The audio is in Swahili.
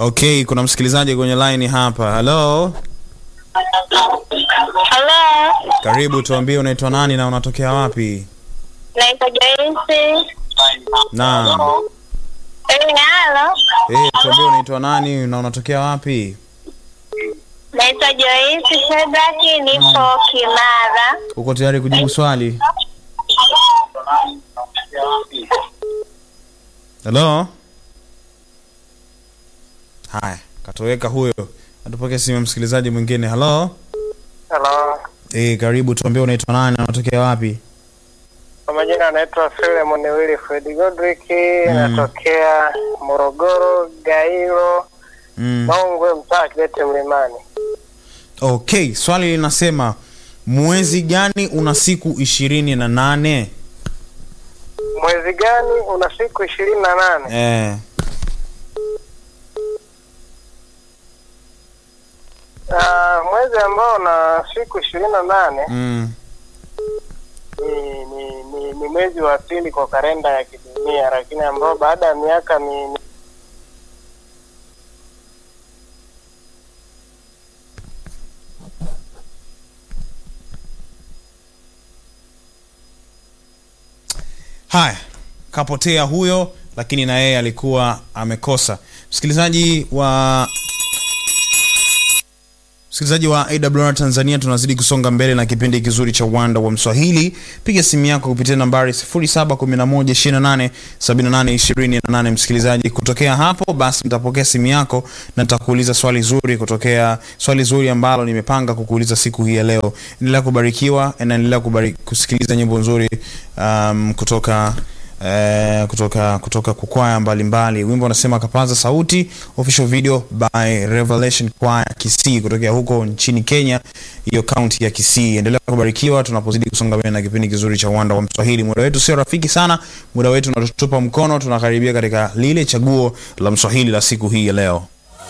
Okay, kuna msikilizaji kwenye line hapa. Hello, Halo, karibu, tuambie unaitwa nani na unatokea wapi? naitwa Joyce. Naam. Eh, halo, Eh, tuambie unaitwa nani na unatokea wapi? naitwa Joyce Shedraki, nipo Kimara. Uko tayari kujibu swali? Hello? Haya, katoweka huyo. Atupokee simu ya msikilizaji mwingine. Hello? Hello. Eh, karibu, tuambie unaitwa nani na unatokea wapi? Kwa majina anaitwa Philemon Wilfred Godrick, Mm. natokea Morogoro, Gairo, Mm. Mongwe, mtaa Kidete Mlimani. Okay, swali linasema mwezi gani una siku ishirini na nane? Mwezi gani una siku ishirini na nane? Eh, Ah, mwezi ambao una siku ishirini na nane mm. ni, ni, ni, ni mwezi wa pili kwa kalenda ya kidunia, lakini ambao baada ya miaka mi, Haya, kapotea huyo, lakini na yeye alikuwa amekosa. Msikilizaji wa msikilizaji wa AWR Tanzania, tunazidi kusonga mbele na kipindi kizuri cha uwanda wa Mswahili. Piga simu yako kupitia nambari 0711287828. Msikilizaji, kutokea hapo basi nitapokea simu yako na nitakuuliza swali zuri kutokea swali zuri ambalo nimepanga kukuuliza siku hii ya leo. Endelea kubarikiwa na endelea kubari, kusikiliza nyimbo nzuri um, kutoka Eh, kutoka kutoka kukwaya mbalimbali. Wimbo unasema kapaza sauti, official video by Revelation Choir Kisii kutokea huko nchini Kenya, hiyo kaunti ya Kisii. Endelea kubarikiwa tunapozidi kusonga mbele na kipindi kizuri cha uwanda wa Mswahili. Muda wetu sio rafiki sana, muda wetu unatutupa mkono, tunakaribia katika lile chaguo la Mswahili la siku hii ya leo.